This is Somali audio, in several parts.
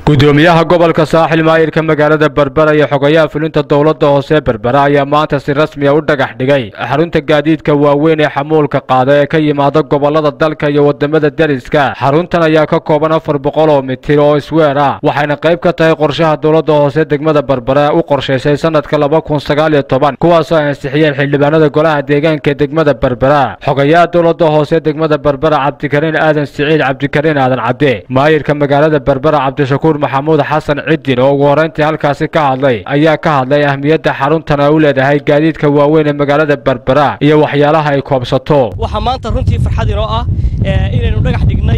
gudoomiyaha gobolka saaxil maayirka magaalada berbera iyo xogayaha fulinta dowladda hoose berbera ayaa maanta si rasmiya u dhagax dhigay xarunta gaadiidka waaweyn ee xamuulka qaada ee ka yimaada gobolada dalka iyo wadamada deriska xaruntan ayaa ka kooban afar boqol oo mitir oo isweer ah waxayna qayb ka tahay qorshaha dowladda hoose degmada berbera u qorshaysay sanadka laba kun sagaal iyo toban kuwaasoo ay ansixiyeen xildhibaanada golaha deegaanka ee degmada berbera xogayaha dowladda hoose degmada berbera cabdikariin aadan siciid cabdikariin aadan cabde maayirka magaalada berbera cabdishakuur maxamuud xasan cidin oo ugu horrayntii halkaasi ka hadlay ayaa ka hadlay ahmiyadda xaruntan ay u leedahay gaadiidka waaweyn ee magaalada berbera iyo waxyaalaha ay koobsato waxaa maanta runtii farxad inoo ah inaynu dhagax dhignay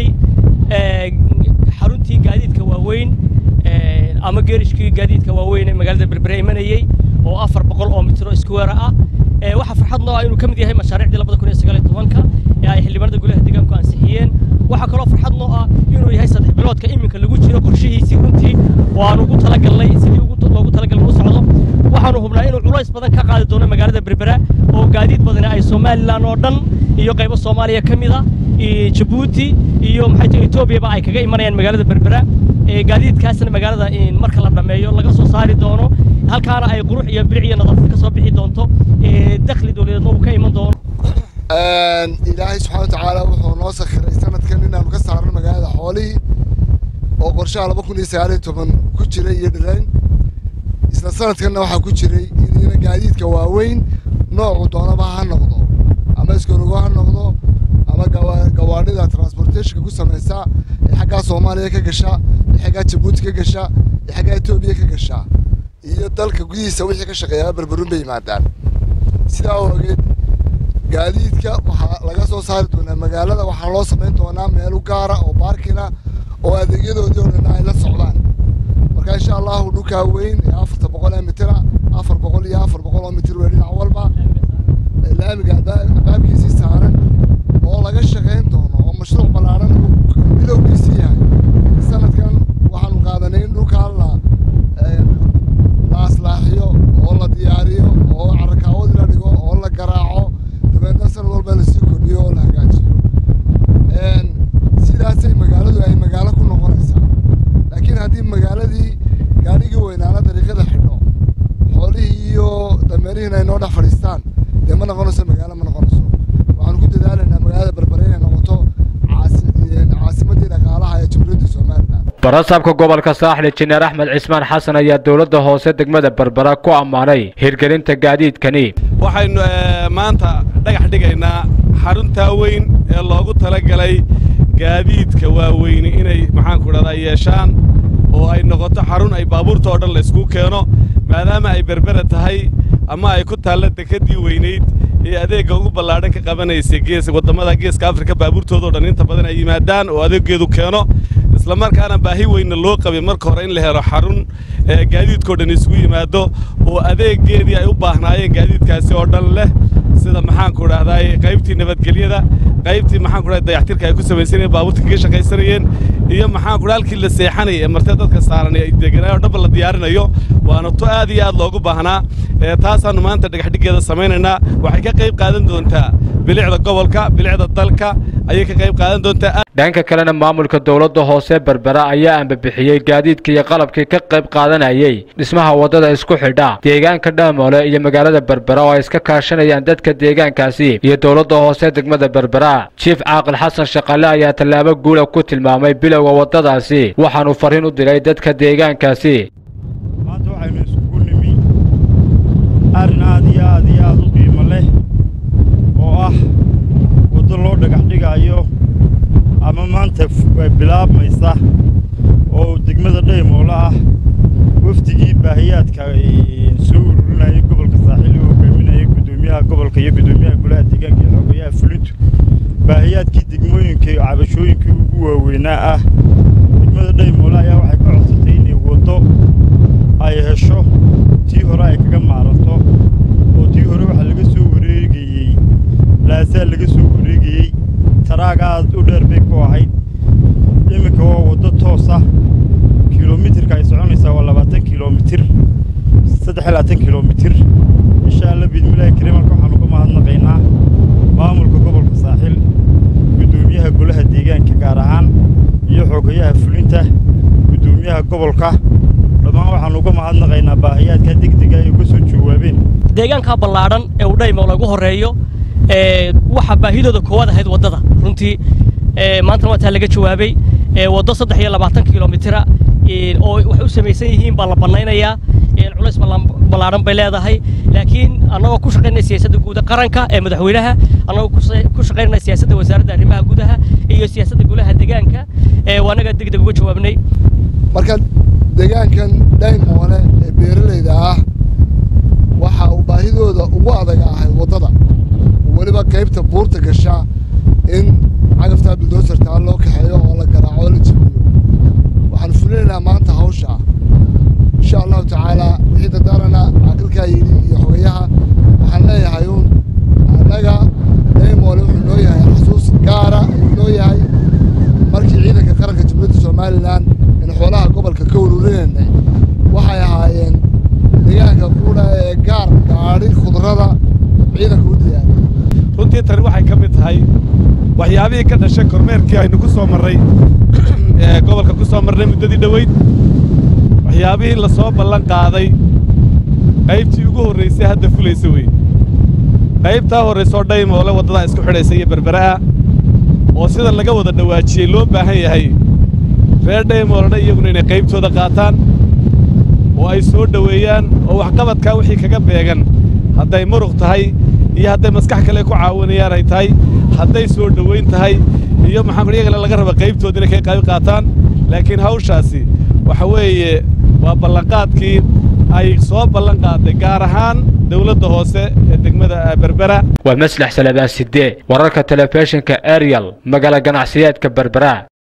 xaruntii gaadiidka waaweyn ama geerishkii gaadiidka waaweyn ee magaalada berbera imanayey oo afar boqol oo mitro iskuweera ah waxaa farxad noo ah inuu ka mid yahay mashaariicdii labada kun iyo sagaal iyo tobanka ee ay xildhibaanada golaha deegaanku ansixiyeen waxaa kaloo farxad noo ah inuu yahay saddex biloodka iminka lagu jiro qorshihiisii runtii oo aan ugu talagalnay sidii loogu talagalay u socdo waxaanu hubnaa inuu culays badan ka qaadi doono magaalada berbera oo gaadiid badani ay somalilan oo dhan iyo qaybo soomaaliya ka mid a jabuuti iyo maxay tahay etoobiyaba ay kaga imanayaan magaalada berbera gaadiidkaasna magaalada marka la dhammeeyo laga soo saari doono halkaana ay qurux iyo bilic iyo nadaafad ka soo bixi doonto dakhli dowladeedna uu ka iman doono ilaahay subxaana watacaala wuxuu noo sakhiray sanadkan inaanu ka saarno magaalada xoolihii oo qorshaha laba kun iyo sagaal iyo toban ku jiray iyo dhirayn isla sanadkanna waxaa ku jiray in gaadiidka waaweyn noocu doonaba ha noqdo ama iskorogo ha noqdo ama gawaadhida transportationka ku samaysa ee xaggaa soomaaliya ka gasha ee xaggaa jabuuti ka gasha ee xaggaa etoobiya ka gasha iyo dalka gudihiisa wixii ka shaqeeyaa berberun bay yimaadaan sidaa ogeed gaadiidka waxaa laga soo saari doonaa magaalada waxaa loo samayn doonaa meelu gaara oo baarkina oo adeegyadoodii oo dhan ay la socdaan marka insha allahu dhulkaa weyn ee afarta boqol ee mitira afar boqol iyo afar boqol oo mitir wey dhinac walba laamiga albaabkiisii saaran oo laga shaqayn doono oo mashruuc ballaaran bilowgiisii yahay sanadkan waxaanu qaadanay in dhulkaa la la aslaaxiyo oo la diyaariyo oo carakaawadi la dhigo oo la garaaco dabeedna sanad walba lasii kordhiyo oo la hagaajiyo sidaasay magaaladu ay magaalo ku noqonaysaa laakiin haddii magaaladii gaadhigii weynaana dariiqada xidho xoolihii iyo dameerihiina ay noo dhex fadhiistaan dee ma noqonayso magaalo ma noqonayso waxaanu ku dadaalaynaa magaalada berbere inay noqoto caasimaddii dhaqaalaha ee jamhuuriyadda somalilan barasaabka gobolka saaxil injineer axmed cismaan xasan ayaa dowladda hoose degmada berbera ku ammaanay hirgelinta gaadiidkani waxaynu maanta dhagax dhigaynaa xaruntaa weyn ee loogu talagalay gaadiidka waaweyni inay maxaanku dhahdaa yeeshaan oo ay noqoto xarun ay baabuurta oo dhan laysku keeno maadaama ay berbera tahay ama ay ku taalla dekeddii weynayd ee adeegga ugu ballaadhan ka qabanaysay gees waddamada geeska afrika baabuurtoodao dhan inta badan ay yimaadaan oo adeeggeedu keeno isla markaana baahi weynna loo qabay marka hore in la helo xarun gaadiidkao dhan isugu yimaado oo adeeggeedii ay u baahnaayeen gaadiidkaasi oo dhan leh sida maxaanku dhahdaay qaybtii nabadgelyada qaybtii maxaanku dhahday dayaxtirka ay ku samaysanayeen baabuurta kaga shaqaysanayeen iyo maxaanku dhaha halkii la seexanayay ee martee dadka saaran ay deganaayo o dhanba la diyaarinayo waana to aad iyo aad loogu baahnaa taasaannu maanta dhagaxdhiggeeda samaynaynaa waxay ka qayb qaadan doontaa bilicda gobolka bilicda dalka ayay ka qayb qaadan doontaa dhanka kalena maamulka dowladda hoose berbera ayaa ambabixiyey gaadiidkii iyo qalabkii ka qayb qaadanayay dhismaha waddada isku xidha deegaanka dhaamoole iyo magaalada berbera oo ay iska kaashanayaan dadka deegaankaasi iyo dowladda hoose degmada berbera jief caaqil xasan shaqale ayaa tallaabo guula ku tilmaamay bilowga waddadaasi waxaanu fariin u diray dadka deegaankaasi maanta waxaynu isugu nimi arrin aad iyo aad iyo aad u qiimo leh oo ah waddo loo dhagax dhigaayo ama maanta bilaabmaysa oo degmada dhaymoole ah wafdigii baahiyaadka soo ururinayay gobolka saaxiil uu hogaaminayay guddoomiyaha gobolka iyo guddoomiyaha golaha deegaanka iyo xogayaha fulintu baahiyaadkii degmooyinka iyo cabashooyinkii ugu waaweynaa ah degmada dhaymoole ayaa waxay ka codsatay inay waddo ay hesho tii hore ay kaga maaranto oo tii hore waxaa laga soo wareegayey laasaa laga soo wareegayey taraag aad u dheer bay ku ahayd iminka waa waddo toos ah kilomitirka ay soconaysaa waa labaatan kilomitir saddex iyo labaatan kilomitir insha alla biidmillaahi kariim halka waxaanu ka mahadnaqaynaa maamulka gobolka saaxiil guddoomiyaha golaha deegaanka gaar ahaan iyo xogayaha fulinta guddoomiyaha gobolka dhammaan waxaan uga mahadnaqaynaa baahiyaadka degdega ay uga soo jawaabeen deegaankaa ballaadhan ee uu dhaymo lagu horreeyo waxaa baahidooda koowaad ahayd waddada runtii maantana waa taa laga jawaabay waddo saddex iyo labaatan kilomitira oo waxay u samaysan yihiin baa la bannaynayaa culays ballaadhan bay leedahay laakiin annagoo ku shaqaynaya siyaasadda guuda qaranka ee madaxweynaha annagoo ku shaqaynaya siyaasadda wasaaradda arrimaha gudaha iyo siyaasadda golaha deegaanka waa annaga deg deg uga jawaabnay marka deegaankan dhaymoole ee beeralayda ah waxa uu baahidooda ugu adaga ahay waddada weliba qaybta buurta gasha in cagaftaa bildoosartaa loo kaxeeyo oo la garaaco oo la jebiyo waxaan fulinaynaa maanta hawsha insha allahu tacaalaa wixii dardaarana caaqilkaa yidhi iyo xogayaha waxaan leeyahay uun annaga dhaymoole wuxuu noo yahay xasuus gaara ayuu noo yahay markii ciidanka qaranka jamhuuriyadda somalilan in xoolaha gobolka ka ururinayna waxay ahaayeen deegaanka quudha ee gaar gaadhi khudrada ciidanka u diyaariya runtii tani waxay ka mid tahay waxyaabihii ka dhashay kormeerkii aynu ku soo marray ee gobolka ku soo marnay muddadii dhoweyd waxyaabihii la soo ballan qaaday qaybtii ugu horraysay hadda fulaysa wey qaybtaa horraysoo dhaymoole waddadaa isku xidhaysa iyo berbera'a oo sida laga wada dhawaajiyey loo baahan yahay reer dhaymoolena iyaguna inay qaybtooda qaataan oo ay soo dhoweeyaan oo waxqabadkaa wixii kaga beegan hadday muruq tahay iyo hadday maskax kale ku caawinayaan ay tahay hadday soo dhowayn tahay iyo maxaanku iyagana laga raba qaybtooda inay ka qayb qaataan laakiin hawshaasi waxa weeye waa ballanqaadkii ay soo ballan qaaday gaar ahaan dawladda hoose ee degmada berbera waa maslax salabaan sidee wararka telefishinka ariel magaala ganacsiyeedka berbera